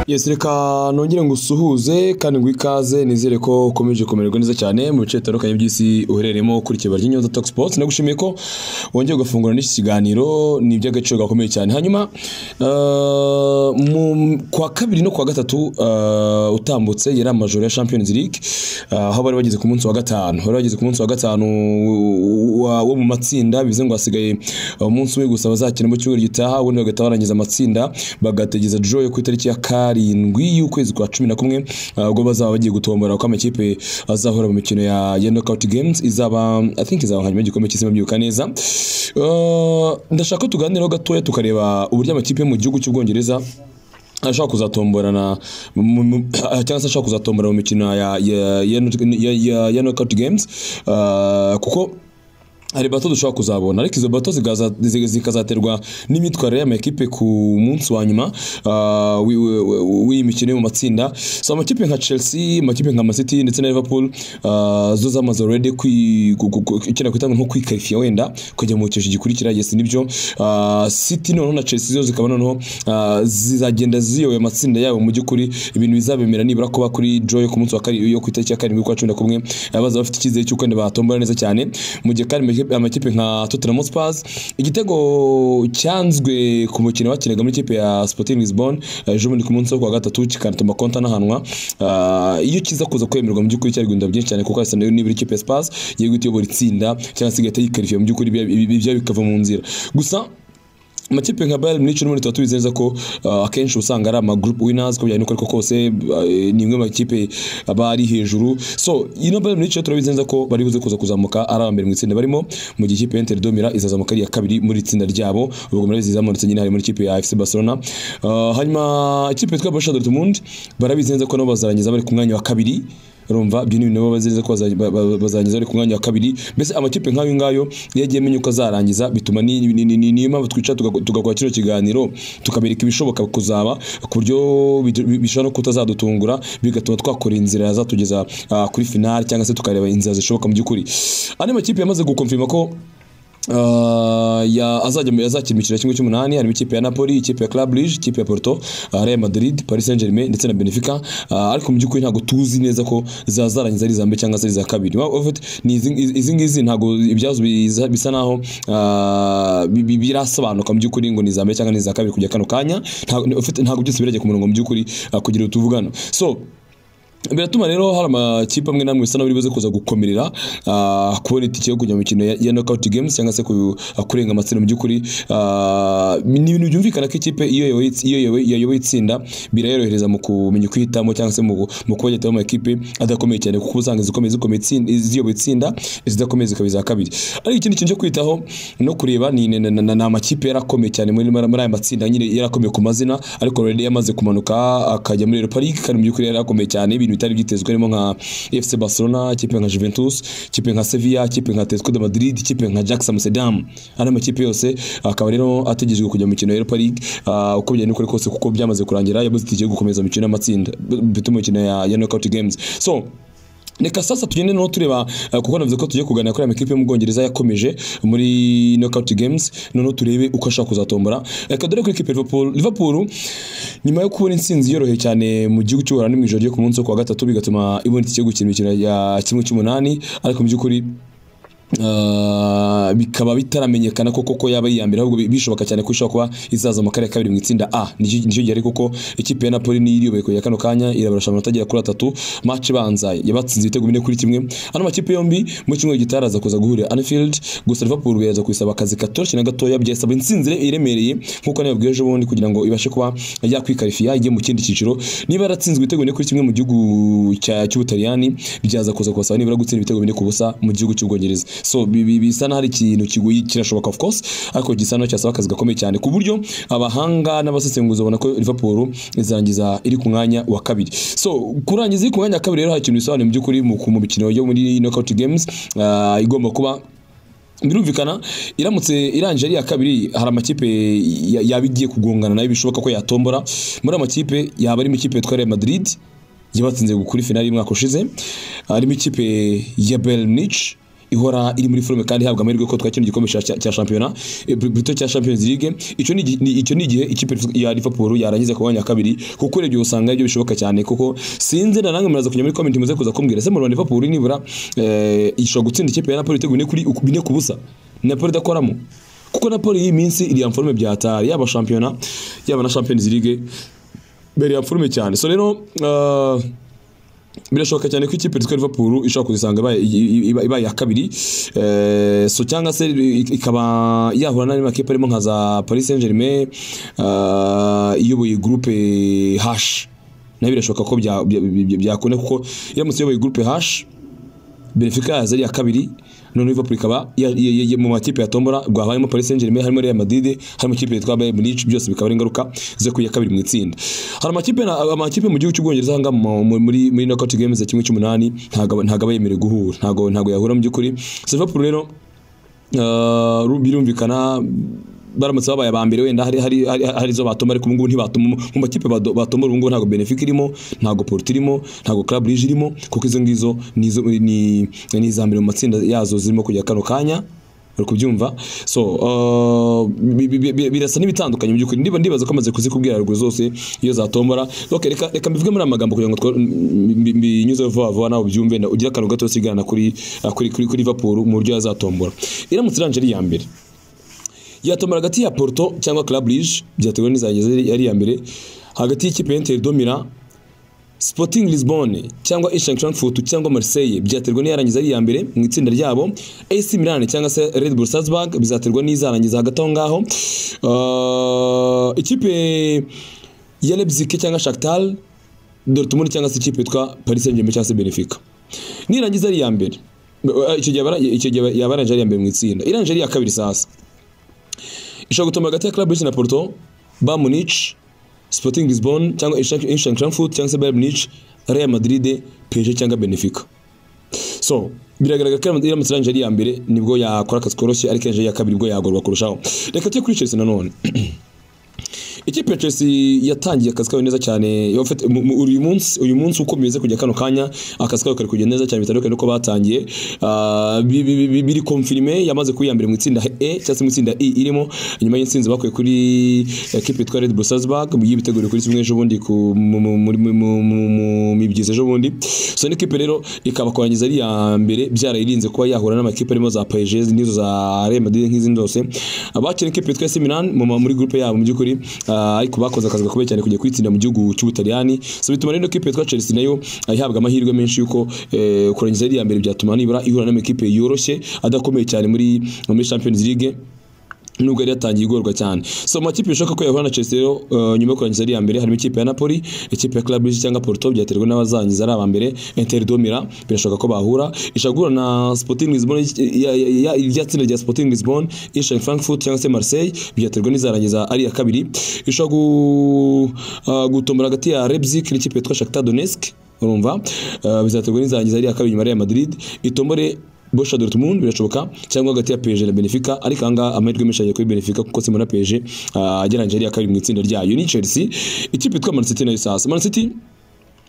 yesi reka nongere ngo usuhuze kandi ngo ikaze nizere ko ukomeje kumererwa neza cyane mu bice bitandukanye by'isi uherereyemo ukurikira ry'inyoza Talk Sports nagushimiye ko wongeye gufungura n'iki kiganiro ni iby'agaciro gakomeye cyane hanyuma eh, mu- kwa kabiri no kwa gatatu eh, utambutse yari amajoro ya Champions League eh, aho bari bageze ku munsi wa gatanu bari bageze ku munsi wa gatanu wa- wo mu matsinda bivuze ngo hasigaye umunsi umwe gusa bazakina mu cyumweru gitaha ubundi bagahita barangiza amatsinda bagategeza draw yo ku itariki ya karindwi y'ukwezi kwa cumi na kumwe ah, ubwo bazaba bagiye gutombora uko amakipe azahura mu mikino ya, ya knockout games izaba i think izaba hanyuma y'igikombe cy'isi mabyibuka neza Ah, ndashaka ko tuganireho gatoya tukareba uburyo amakipe yo mu gihugu cy'ubwongereza ashaka kuzatomborana mu- mu- cyangwa se ashaka kuzatombora mu mikino ya ya ya, ya, ya, ya knockout games Ah, kuko hari bato dushobora kuzabona ariko izo bato zigaza- zi- zikazaterwa n'imyitwarire y'amakipe ku munsi wa nyuma ah, w'i- w'i- w'i- w'iyi mikino yo mu matsinda so amakipe nka chelsea amakipe nka Man City ndetse na liverpool ah, zo zamaze already kwi- gu- gu- gu- ikina ku itangazo nko kwikarifiya wenda kujya mu cyiciro gikurikira yes nibyo Ah, city noneho na chelsea zo zikaba noneho ah, zizagenda ziyoboye amatsinda yabo mu by'ukuri ibintu bizabemera nibura kuba kuri draw yo ku munsi wa karindwi yo ku itariki ya karindwi kwa cumi na kumwe ah, baza bafite icyizere cy'uko wenda batombora neza cyane mu gihe kandi amakipe- amakipe nka Tottenham Hotspur igitego cyanzwe ku mukino bakinaga muri ikipe ya Sporting Lisbon eh, ejo bundi ku munsi wo kuwa gatatu kikanatuma konta n'ahanwa Ah, iyo kiza kuza kwemerwa mu by'ukuri cyari guhinda byinshi cyane kuko Arsenal yo nibura ikipe ya Spurs yari guhita iyobora itsinda cyangwa se igahita yikarifiya mu by'ukuri ibya- ibya bikava mu nzira gusa amakipe nka Bayern Munich n'ubundi tuba tubizi neza ko uh, akenshi usanga ari ama group winners ko byari nuko ariko kose uh, ni imwe mu makipe aba ari hejuru so ino Bayern Munich turabizi neza ko bari buze kuza kuzamuka ari abambere mu itsinda barimo mu gihe ikipe ya Inter Domira izazamuka ari iya kabiri muri itsinda ryabo ubwo murabizi zamanutse nyine hari muri ikipe ya FC Barcelona uh, hanyuma ikipe yitwa Borussia Dortmund barabizi neza ko nabo bazarangiza bari ku mwanya wa kabiri urumva ibyo ni ibintu baba bazi neza ko baza- ba- ba- bazarangiza bari ku mwanya wa kabiri mbese amakipe nk'ayo ngayo iyo agiye amenya uko azarangiza bituma ni- ni- ni- ni- niyo mpamvu twicara tuga- tugakora kino kiganiro tukabereka ibishoboka kuzaba ku buryo bi- bishobora no kutazadutungura bigatuma twakora inzira yazatugeza ah, kuri finali cyangwa se tukareba inzira zishoboka mu by'ukuri andi makipe yamaze gukomfirima ko Uh, ya azajya azakina imikino ya kimwe cy'umunani harimo ikipe ya Napoli, ikipe ya Club Brugge, ikipe ya Porto, uh, Real Madrid, Paris Saint-Germain ndetse na Benfica uh, ariko mu by'ukuri ntabwo tuzi neza ko zazarangiza ari iza mbere cyangwa se ari iza kabiri. Wa- of it, ni izi- izi izi ngizi ntabwo ibyazo biza- bisa naho uh, bi- bi- birasobanuka mu by'ukuri ngo ni iza mbere cyangwa ni iza kabiri kujya kano kanya ntabwo of it, ntabwo byose birajya ku murongo mu by'ukuri uh, kugira utuvugana. So biratuma rero hari amakipe amwe n'amwe bisa n'abari buze kuza gukomerera ah, kubona itike yo kujya mu mikino ya- ya knockout games cyangwa se ku- ah, kurenga amatsinda mu by'ukuri Ah, ni ibintu byumvikana ko ikipe iyo yayoboye itsi- iyo yayoboye- yayoboye itsinda birayorohereza mu kumenya ukwihitamo cyangwa se mu mu kuba yahitamo amakipe adakomeye cyane kuko usanga izikomeye zikomeye itsinda ziyoboye itsinda izidakomeye zikaba iza kabiri ariko ikindi kintu cyo kwitaho no kureba ni ni- ni- ni ni amakipe yarakomeye cyane muri muri aya matsinda nyine yarakomeye ku mazina ariko already yamaze kumanuka akajya muri Europa League kandi mu by'ukuri yari akomeye cyane ibintu bitari byitezwe harimo nka FC Barcelona ikipe nka Juventus ikipe nka Sevilla ikipe nka Atletico de Madrid ikipe nka Ajax Amsterdam ari amakipe yose akaba rero ategerejwe kujya mu mikino ya Europa League Ah, uko byari n'ukuri kose kuko byamaze kurangira yabuze itike yo gukomeza mu mikino y'amatsinda bituma imikino ya ya knockout games so Reka sasa tugende no tureba eh, kuko navuze ko tugiye kuganira kuri amakipe yo mu Bwongereza yakomeje muri knockout games noneho turebe uko ashaka kuzatombora reka dore kuri ikipe ya Liverpool Liverpool nyuma yo kubona intsinzi yoroheye cyane mu gihugu cy'u Buholandi mu ijoro ryo ku munsi wo kuwa gatatu bigatuma ibonetse ikigo gukina imikino ya kimwe cy'umunani ariko mu by'ukuri Uh, bikaba bitaramenyekana koko ko yaba ari iya mbere ahubwo bi- bishoboka cyane ko ishobora kuba izaza mu karere ka kabiri mu itsinda A nicyo nicyo gihe ariko ko ikipe ya Napoli niyo iriyoboye kujya kano kanya irabarasha amanota agera kuri atatu match ibanza yabatsinze ibitego bine kuri kimwe ano makipe yombi mu cyumweru gitaraza kuza guhurira Anfield gusa Liverpool yaza kwisaba akazi katoroshye na gatoya byasaba intsinzi iremereye nkuko nabibwiye ejo bundi kugira ngo ibashe kuba yakwikarifiya ijye mu kindi cyiciro niba yaratsinzwe ibitego bine kuri kimwe mu gihugu cya- cy'Ubutaliyani byaza kuza kubasaba nibura gutsinda ibitego bine ku busa mu gihugu cy'Ubwongereza so bi- bi- bisa n'aho hari ikintu kigoye kirashoboka of course ariko gisa n'aho cyasaba akazi gakomeye cyane ku buryo abahanga n'abasesenguzi babona ko Liverpool izarangiza iri ku mwanya wa kabiri so kurangiza iri ku mwanya wa kabiri rero hari ikintu bisobanuye mu by'ukuri mu ku- mu mikino yo muri knockout games ah, igomba kuba birumvikana iramutse irangije ari iya kabiri hari amakipe ya- yaba igiye kugongana nayo bishoboka ko yatombora muri amakipe yaba arimo ikipe yitwa Real Madrid yabatsinze kuri finali y'umwaka ushize harimo ikipe ya Bayern Munich ihora iri muri forume kandi ihabwa amahirwe ko twakina igikombe cya- cya cya shampiyona eh, Bri- Brito cya Champions League icyo ni igi- ni- icyo ni igihe ikipe ya Liverpool yarangiza ku mwanya wa kabiri kuko urebye usanga ibyo bishoboka cyane kuko sinzi na namwe muraza kujya muri comment muze kuza kumbwira ese mu Rwanda Liverpool nibura eh, ishobora gutsinda ikipe ya Napoli ibitego bine kuri bine ku busa Napoli idakoramo kuko Napoli iyi minsi iri ya forume byahatari yaba shampiyona yaba na Champions League beri ya forume cyane so rero ah, birashoboka cyane ko ikipe yitwa Liverpool ishobora kuzisanga ibaye iba- ibaye iya kabiri Eh, so cyangwa se i- ikaba yahura n'andi makipe arimo nka za Paris Saint-Germain ah, iyoboye groupe H nayo birashoboka ko bya- bya- bya- byakunda kuko iramutse iyoboye groupe H Benfica yaza ari iya kabiri none Liverpool ikaba ya- ya- ya- mu makipe ya tombora bwa harimo Paris Saint-Germain harimo Real Madrid harimo ikipe yitwa Bayern Munich byose bikaba ari ingaruka zo kuya kabiri mu itsinda hari amakipe na- amakipe mu gihugu cy'ubwongereza hanga mu- mu- muri muri knockout games ya kimwe cy'umunani ntago ntago yemerewe guhura ntago ntago yahura mu by'ukuri so Liverpool rero Uh, birumvikana baramutse babaye aba mbere wenda hari hari hari- hari izo batoma ariko ubu ngubu ntibatoma mu makipe bado- batoma ubu ngubu ntabwo Benfica irimo ntabwo Porto irimo ntabwo Club Brugge irimo kuko izo ngizo ni izo- ni ni iza mbere mu matsinda yazo zirimo kujya kano kanya uri kubyumva so uh, bi- bi- bi- birasa n'ibitandukanye mu by'ukuri ndiba ndibaza ko amaze kuzikubwira ruguru zose iyo zatombora okay, reka reka mbivuge muri amagambo kugira ngo twa- mbi- mbi- mbinyuzeho vuba vuba nawe ubyumve na- ugire akantu gato sigana kuri kuri kuri kuri Liverpool mu buryo yazatombora iramutse iranje ari iya mbere yatombora hagati ya Porto cyangwa Club Brugge byatewe n'izageze ari iya mbere hagati y'ikipe ya Inter Domira Sporting Lisbonne cyangwa Eintracht Frankfurt cyangwa Marseille byaterwa n'iyarangiza ari iya mbere mu itsinda ryabo AC Milan cyangwa se Red Bull Salzburg bizaterwa n'izarangiza hagati aho ngaho Uh, ikipe ya Leipzig cyangwa Shakhtar Dortmund cyangwa se ikipe yitwa Paris Saint-Germain cyangwa se Benfica nirangiza ari iya mbere Uh, icyo gihe yaba- icyo gihe yaba yarangije ari iya mbere mu itsinda irangije ari iya kabiri sasa ishobora gutuma hagati ya Club Brugge na Porto Bayern Munich Sporting Lisbonne cyangwa Eintracht Frankfurt cyangwa se Bayern Munich Real Madrid PSG cyangwa Benfica so biragaragara ko iramutse iramutse irangije ari iya mbere nibwo yakora akazi koroshye ariko irangije ari iya kabiri nibwo yagorwa kurushaho reka tujye kuri Chelsea nanone ikipe ya Chelsea yatangiye akazi kayo neza cyane yafite- mu- mu- uyu munsi uyu munsi uko bimeze kujya kano kanya akazi kayo kari kugenda neza cyane bitandukanye nuko batangiye Ah, bi- bi- bi- biri confirme yamaze kwiyambira mu itsinda E cyangwa se mu itsinda I irimo nyuma y'intsinzi bakuye kuri ikipe yitwa Red Bull Salzburg yibiteguriye kuri kimwe ejo bundi ku- mu- mu- muri- mu- mu- mu- mu mibyizi ejo bundi so ni ikipe rero ikaba kurangiza ari iya mbere byarayirinze kuba yahura n'amakipe arimo za PSG n'izo za Real Madrid nk'izindi zose abakina ikipe yitwa AC Milan mu ma- muri groupe yabo mu by'ukuri ah, ariko bakoze akazi gakomeye cyane kujya kwitsinda mu gihugu cy'Ubutaliyani so bituma rero ikipe yitwa Chelsea nayo ihabwa amahirwe menshi yuko eh, kurangiza ari iya mbere byatuma nibura ihura n'amakipe yoroshye adakomeye cyane muri muri Champions League nubwo yari yatangiye igorwa cyane so mu makipe bishoboka ko yahura na Chelsea rero uh, nyuma yo kurangiza ari iya mbere harimo ikipe ya Napoli ikipe ya Club Brugge cyangwa Porto byaterwa n'abazangiza ari aba mbere Inter Domira birashoboka ko bahura ishagura na Sporting Lisbonne ya- ya- ya- irya tsinda rya Sporting Lisbonne Eintracht Frankfurt cyangwa se Marseille byaterwa n'izarangiza ari iya kabiri ishobora gu- uh, gutombora hagati ya Leipzig n'ikipe yitwa Shakhtar Donetsk urumva uh, bizaterwa n'izarangiza ari iya kabiri nyuma ya Real Madrid itombore Borussia Dortmund birashoboka cyangwa hagati ya PSG na Benfica ariko anga amahirwe menshi agiye kuri Benfica kuko Simona PSG ah, agereranyije ari iya kabiri mu itsinda ryayo ni Chelsea ikipe yitwa Man City nayo sasa Man City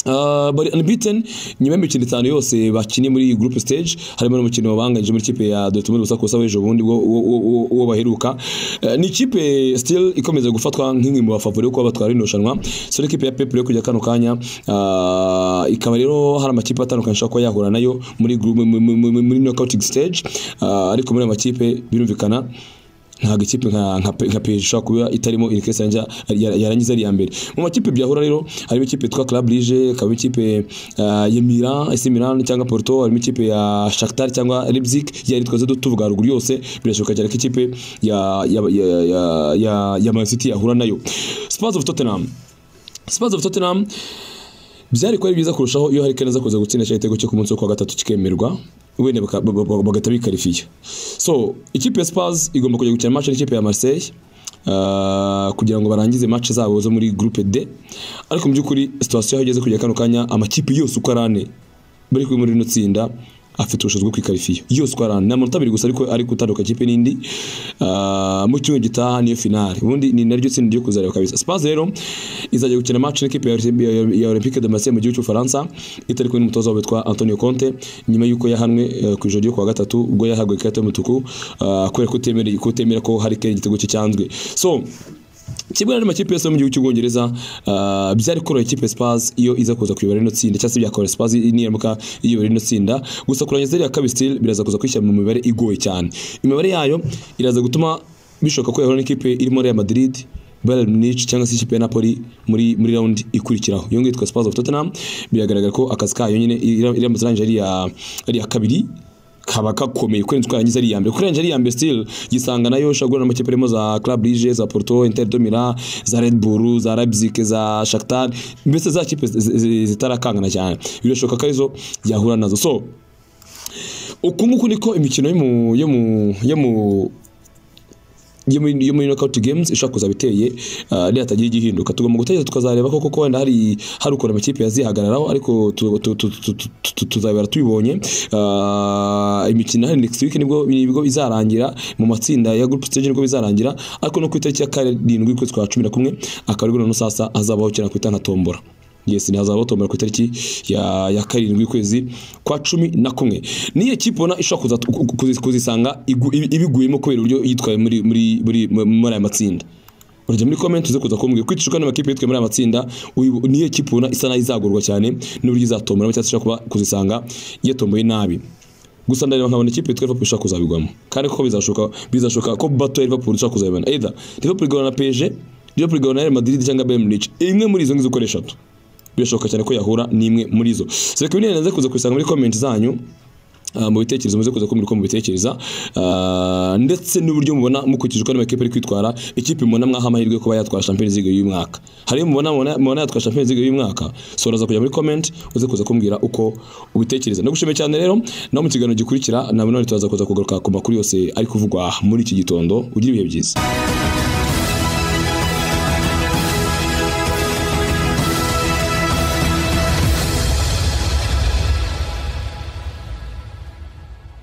Uh, bari unbeaten nyuma y'imikino itanu yose bakinnye muri iyi group stage harimo n'umukino banganyije muri ikipe ya Dortmund gusa kusa w'ejo bundi wo- wo- wo- wo- wo baheruka Eh, ni ikipe still ikomeza gufatwa nk'imwe mu bafavori yo kuba batwara ino rushanwa so ni ikipe ya Pep yo kujya kano kanya ah, ikaba rero hari amakipe atandukanye ashobora kuba yahura nayo muri group mu- mu- mu- muri knockout stage Ah, ariko muri ayo makipe birumvikana ntabwo ikipe nka nka nka PSG ishobora kuba itarimo iri kese yanja- yar- yarangiza ari iya mbere mu makipe byahura rero harimo ikipe yitwa Club Brugge harimo ikipe ah, ya Milan AC Milan cyangwa Porto harimo ikipe ya Shakhtar cyangwa Leipzig yari twaze tuvuga haruguru yose birashoboka cyane ko ikipe ya ya ya ya, ya, ya Man City yahura nayo Spurs of Tottenham Spurs of Tottenham byari kuba ari byiza kurushaho iyo hari Kane aza kuza gutsinda cya gitego cyo ku munsi wo kuwa gatatu kikemerwa wenda baka- ba- ba- bagahita bikarifiya so ikipe ya Spurs igomba kujya gukina match n'ikipe ya Marseille ah, kugira ngo barangize match zabo zo muri groupe D ariko mu by'ukuri situation aho igeze kujya kano kanya amakipe yose uko arane bari kuri muri ino tsinda afite ubushobozi bwo kwikarifiya yose uko arana ni amanota abiri gusa ariko ari gutanduka ikipe n'indi Ah, mu cyumweru gitaha niyo finale ubundi ni naryo tsinda ryo kuzareba kabisa Spurs rero izajya gukina match n'ikipe ya Olympi- ya- ya Olympique de Marseille mu gihugu cy'Ufaransa itari kumwe n'umutoza wabo witwa Antonio Conte nyuma y'uko yahanwe eh, ku ijoro ryo kuwa gatatu ubwo yahawe ikarita y'umutuku ah, kubera kutemera kutemera ko hari Kane igitego cye cyanzwe so kimwe n'andi makipe yose yo mu gihugu cy'ubwongereza ah, byari koroha ikipe ya Spurs iyo iza kuza kuyobora rino tsinda cyangwa se byakoroha Spurs niramuka iyobora rino tsinda gusa kurangiza zeri ya kabiri still biraza kuza kwishyira mu mibare igoye cyane imibare yayo iraza gutuma bishoboka ko yahura n'ikipe irimo Real Madrid Bayern Munich cyangwa se ikipe ya Napoli muri muri round ikurikiraho iyo ngiyo yitwa Spurs of Tottenham biragaragara ko akazi kayo nyine iramutse irangije ari iya- ari iya kabiri kaba gakomeye kurenza uko yarangiza ari iya mbere kuko yarangiza ari iya mbere still gisanga nayo ushobora guhura n'amakipe arimo za Club Brugge za Porto Inter de Milan za Red Bull za Leipzig za Shakhtar mbese za kipe zi- zi- zitarakangana cyane birashoboka ko arizo yahura nazo so uku nguku niko imikino yo mu yo mu yo mu yo muri yo muri knockout games ishobora kuza biteye uh, nihatagira igihinduka tugomba gutegereza tukazareba koko ko wenda hari hari ukuntu amakipe yazihagararaho ariko tu- tu- tu- tu- tu- tu- tuzabibara tubibonye Uh, imikino hari next week nibwo nibwo izarangira mu matsinda ya group stage nibwo bizarangira ariko no ku itariki ya karindwi y'ukwezi kwa cumi na kumwe akaba aribwo noneho sasa hazabaho kera kwita nka tombora Yes, ni hazabaho tombora ku itariki ya, ya karindwi y'ukwezi kwa cumi na kumwe. Ni ekipe ubona ishobora kuza- ku- ku- kuzisanga igu- ibi- ibiguyemo kubera uburyo yitwaye muri muri muri muri aya matsinda. Urajya muri comment uze kuza kumbwira ko icishwa n'amakipe yitwaye muri aya matsinda uyu- ni ekipe ubona isa nayo izagorwa cyane n'uburyo izatombora cyangwa se ishobora kuba kuzisanga yatomboye nabi. Gusa ndareba nkabona ikipe yitwa Liverpool ishobora kuzabigwamo. Kandi koko bizashoka bizashoka ko bato ya Liverpool ishobora kuzabibona. Either Liverpool igahura na PSG, Liverpool igahura na Real Madrid cyangwa Bayern Munich. Imwe muri izo ngizo uko ari eshatu birashoboka cyane ko yahura n'imwe muri zo so reka ibintu naze kuza kubisanga muri comment zanyu ah, mu bitekerezo muze kuza kumbwira uko mubitekereza ah, ndetse n'uburyo mubona mukurikije uko n'amakipe ari kwitwara ikipe mubona mwaha amahirwe yo kuba yatwara Champions League y'uyu mwaka hari iyo mubona mubona mubona yatwara Champions League y'uyu mwaka so uraza kujya muri comment uze kuza kumbwira uko ubitekereza nagushimiye cyane rero naho mu kiganiro gikurikira na none turaza kuza kugaruka ku makuru yose ari kuvugwa muri iki gitondo ugira ibihe byiza